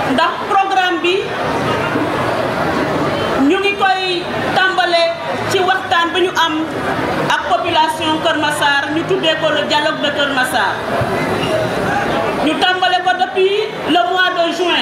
ndax programme bi ñu ngi koy tàmbale ci waxtaan bi ñu am ak population Kër Massar ñu tuddee ko le dialogue de Kër Massar ñu tàmbale ko depuis le mois de juin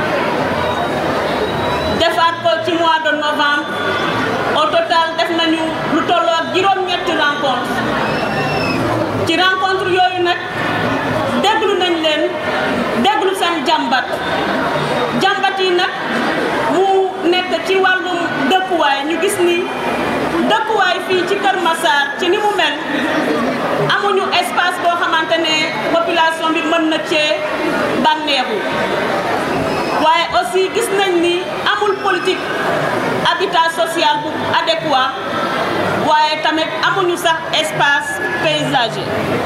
defaat ko ci mois de novembre au total def nañu lu tolloo ak juróom-ñetti rencontre ci rencontre yooyu nag déglu nañ leen déglu seen jàmbat jàmbat yi nag mu nekk ci wàllum dëkkuwaay ñu gis ni dëkkuwaay fii ci Kër Massar ci ni mu mel amuñu espace boo xamante ne population bi mën na cee bànneexu waaye aussi gis nañ ni amul politique habitat social bu adéquat waaye tamit amuñu sax espace paysager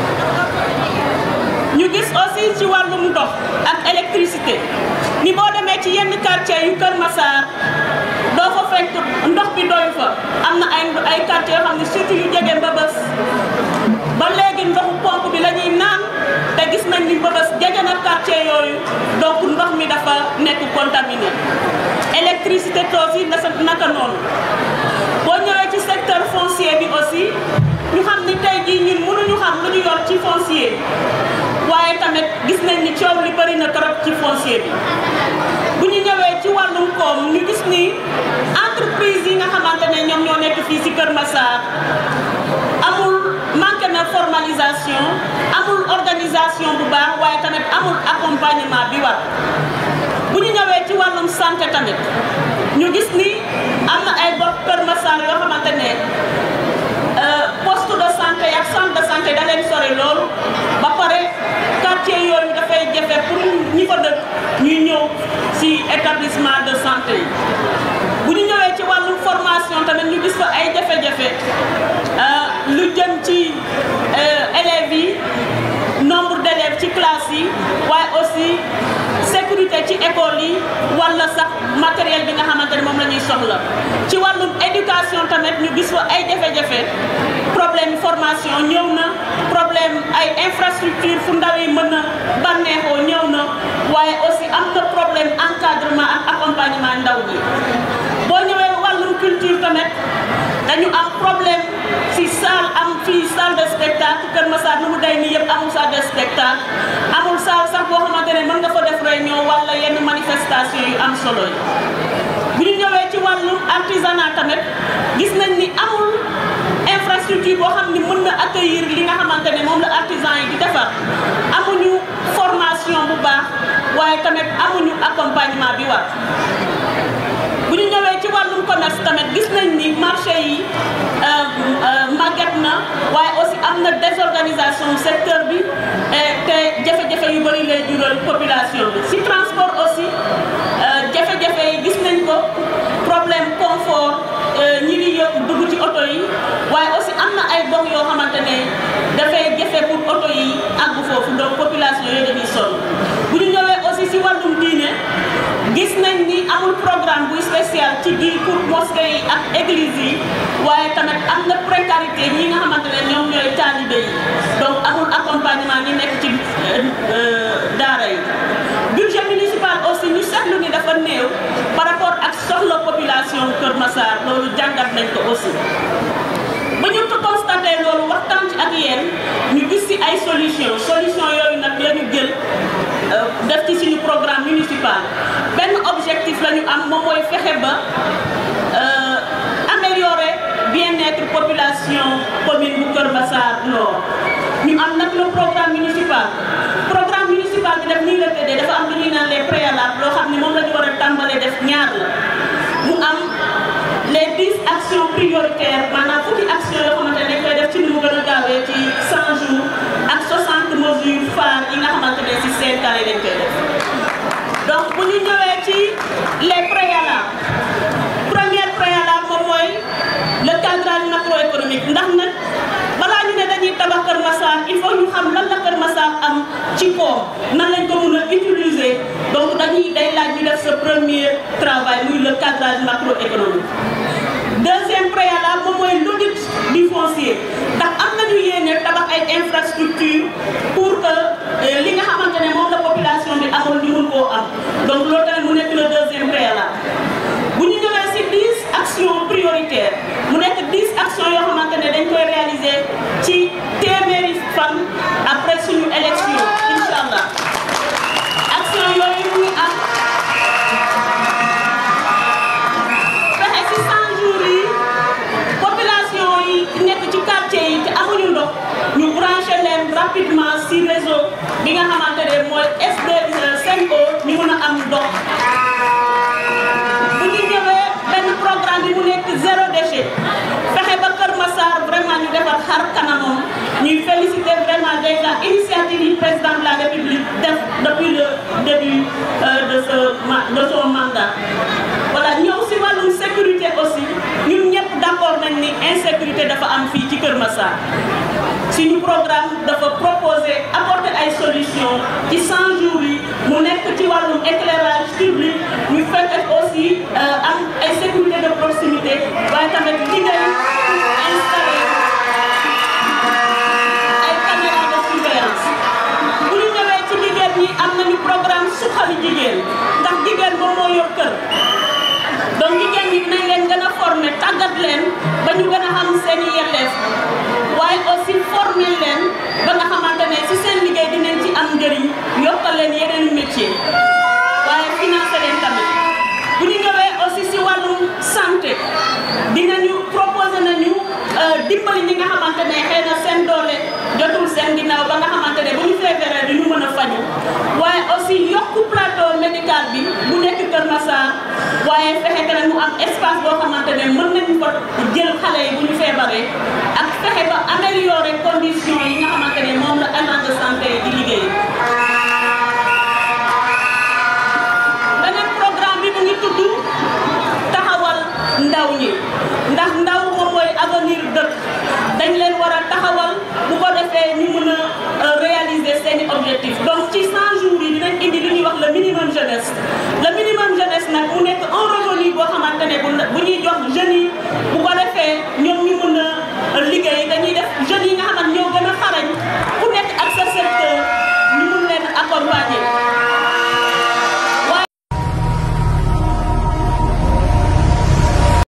ñu gis aussi ci wàllum ndox ak électricité ni boo demee ci yenn quartier yu Kër Massar doo fa fekk ndox bi doy fa am na ay ay quartier yoo xam ne surtout yu jege Mbëbës ba léegi ndoxu pompe bi la ñuy naan te gis nañ ni Mbëbës jege na quartier yooyu donc ndox mi dafa nekk contaminé électricité toos yi nasa naka noonu boo ñëwee ci secteur foncier bi aussi ñu xam ni tey jii ñun mënuñu xam lu ñu yor ci foncier waaye tamit gis nañ ni coow li bëri na trop ci foncier bi bu ñu ñëwee ci wàllum koom ñu gis ni entreprise yi nga xamante ne ñoom ñoo nekk fii ci Kër Massar amul manque na formalisation amul organisation bu baax waaye tamit amul accompagnement bi war bu ñu ñëwee ci wàllum santé tamit ñu gis ni am na ay gox Kër Massar yoo xamante ne poste de santé ak centre de santé da leen sori loolu ba pare quartier yooyu dafay jafe pour ñi fa dëkk ñuy ñëw ci établissement de santé yi bu ñu ñëwee ci wàllum formation tamit ñu gis fa ay jafe-jafe lu jëm ci élèves yi nombre d'élèves ci classe yi waaye aussi sécurité ci école yi wala sax matériel bi nga xamante ne moom la ñuy soxla ci wàllum éducation tamit ñu gis fa ay jafe-jafe problème formation ñëw na problème ay infrastructure fu ndaw yi mën a bànneexoo ñëw na waaye aussi am na problème encadrement ak accompagnement ndaw ñi boo ñëwee wàllum culture tamit dañu am problème si salle am fii salle de spectacle Kër Massar nu mu day nii yëpp amul salle de spectacle amul salle sax boo xamante ne mën nga fa def réunion wala yenn manifestation yu am solo yi bu ñu ñëwee ci wàllum artisanat tamit gis nañ ni amul infrastructure boo xam ni mën na accueillir li nga xamante ne moom la artisan yi di defar amuñu formation bu baax waaye tamit amuñu accompagnement bi war bu ñu ñëwee ci wàllum commerce tamit gis nañ ni marché yi màgget na waaye aussi am na désorganisation secteur bi te jafe-jafe yu bëri lay jural population bi si transport aussi jafe-jafe yi gis nañ ko problème confort ñi di yëpp dugg ci oto yi waaye aussi am na ay gox yoo xamante ne dafay jafe pour oto yi àgg foofu donc population yooyu dañuy sonn bu ñu ñëwee aussi si wàllum diine gis nañ ni amul programme buy spécial ci biir pour mosquée yi ak église yi waaye tamit am na précarité ñi nga xamante ne ñoom ñooy taalibe yi donc amul accompagnement ñi nekk ci daara yi budget municipal aussi ñu seetlu ni dafa néew par rapport ak soxla population Kër Massar loolu jàngat nañ ko aussi ba ñu ko constaté loolu waxtaan ci ak yéen ñu gis ci ay solution solution yooyu nag la ñu jël def ci suñu programme municipal benn objectif la ñu am moom mooy fexe ba améliorer bien-être population commune bu Kër Massar Nord ñu am nag le programme municipal programme municipal bi def nii la tëddee dafa am lu ñuy naan les préalables loo xam ne moom la ñu war a tàmbalee def ñaar la mu am les dix actions prioritaires maanaam fukki action yoo xamante ne dañ koy def ci ni mu gën a gaawee ci 100 jours ak 60 mesures phares yi nga xamante ne si cinq ans yi dañ koy def donc bu ñu ñëwee ci les préalables première préalable moom mooy le cadrage macroéconomique ndax nag balaa ñu ne dañuy tabax Kër Massar il faut ñu xam lan la Kër Massar am ci koom nan lañ ko mën a utiliser donc dañuy day laaj ñu def sa premier travail muy le cadrage macroéconomique deuxième préalable moom mooy l'audit du foncier ndax am nañu yéene tabax ay infrastructure pour que li nga xamante ne moom la population bi amoon ñu mun koo am donc loolu tamit mu nekk le deuxième préalable bu ñu ñëwee si 10 actions prioritaires mu nekk 10 actions yoo xamante ne dañ koy réaliser ci téeméeri fan après suñu élection incha allah action yooyu mu ngi am fexe si 100 jours yi population yi nekk ci quartier yi te amuñu ndox ñu branché leen rapidement si réseau bi nga xamante ne mooy SD Sen'Eau ñu mun a am ndox bu ñu ñëwee benn programme bi mu nekk zéro déchet fexe ba Kër Massar vraiment ñu defar xar kanamam ñuy féliciter vraiment déjà initiative yi président de la République def depuis le début de ce de son mandat. voilà ñëw si wàllum sécurité aussi ñun ñëpp d'accord nañ ni insécurité dafa am fii ci Kër Massar suñu programme dafa proposer apporter ay solutions ci 100 jours yi mu nekk ci wàllum éclairage public ñu fekk aussi am ay sécurité de proximité waaye tamit liggéey installer ay caméras de surveillance bu ñu ñëwee ci jigéen ñi am nañu programme suqali jigéen ndax jigéen moom moo yor kër donc jigéen ñi dinañ leen gën a former tàggat leen ba ñu gën a xam seen i yelleef waaye aussi former leen ba nga xamante ne ci seen liggéey dinañ ci am njëriñ yokkal leen yeneen métier waaye financer leen tamit bu ñu ñëwee aussi ci wàllum santé dinañu proposer nañu dimbali ñi nga xamante ne xëy na seen doole jotul seen ginnaaw ba nga xamante ne bu ñu feebaree du ñu mën a faju waaye aussi yokku plateau médical bi bu nekk Kër Massar waaye fexe tamit mu am espace boo xamante ne mën nañu ko jël xale yi bu ñu feebaree ak fexe ba améliorer conditions yi nga xamante ne moom la agent de santé di liggéey. beneen programme bi mu ngi tudd taxawal ndaw ñi ndax ndaw moom mooy avenir dëkk dañ leen war a taxawal bu ko defee ñu mën a réaliser seeni objectif donc ci 100 jours yi dinañ indi li ñuy wax le minimum jeunesse le minimum jeunesse nag mu nekk un revenu boo xamante ne bu ñuy jox jeunes yi bu ko defee ñoom ñu mën a liggéey dañuy def jeunes yi nga xamante ñoo gën a xarañ ku nekk ak sa secteur ñu mun leen accompagner